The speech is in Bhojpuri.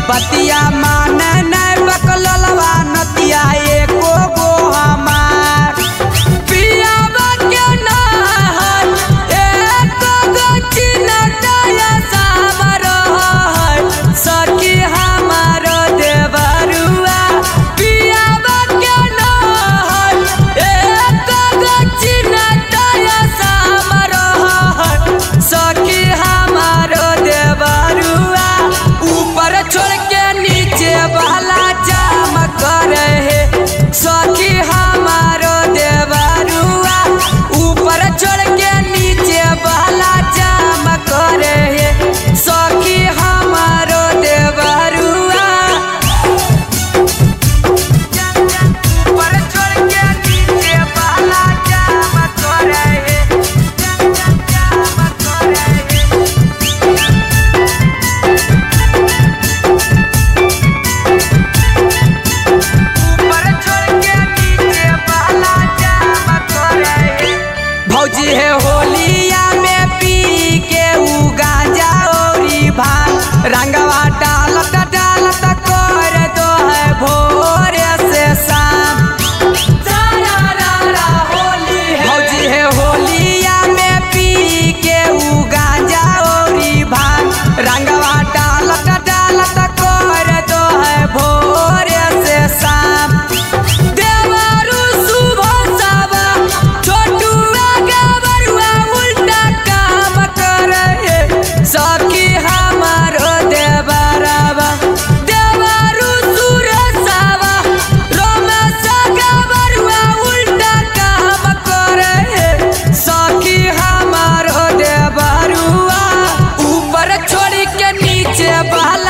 बतिया माने नहीं बकललवा नतिया एको गो हमार पियावा के नहर एक गो चिन्हटाया सामर है सखी हमार देवरुआ पियावा के नहर एक गो चिन्हटाया सामर है सखी हमार देवरुआ ऊपर छोड़ के नीचे वाला जाम करे है सखी हमारो देवरुआ ऊपर छोड़ के नीचे वाला जाम करे है सखी हमारो देवरुआ ऊपर छोड़ के नीचे वाला जाम करे है जाम करे है ऊपर छोड़ के नीचे वाला जाम करे है भौजी है होलिया में पी के उ गांजा औरी भांग रंगवा डालत डालत कर दो है भोर से शाम भौजी है होलिया में पी के उ गांजा औरी भांग रंगवा डालत डालत कर दो है भोर से शाम देवरु सुबह सावा छोटुआ गबरुआ उल्टा काम करे सखी हमारो देवरवा देवरु सुरसावा रोमेश गबरुआ उल्टा काम करे सखी हमारो देवरुआ ऊपर छोड़ी के नीचे वाला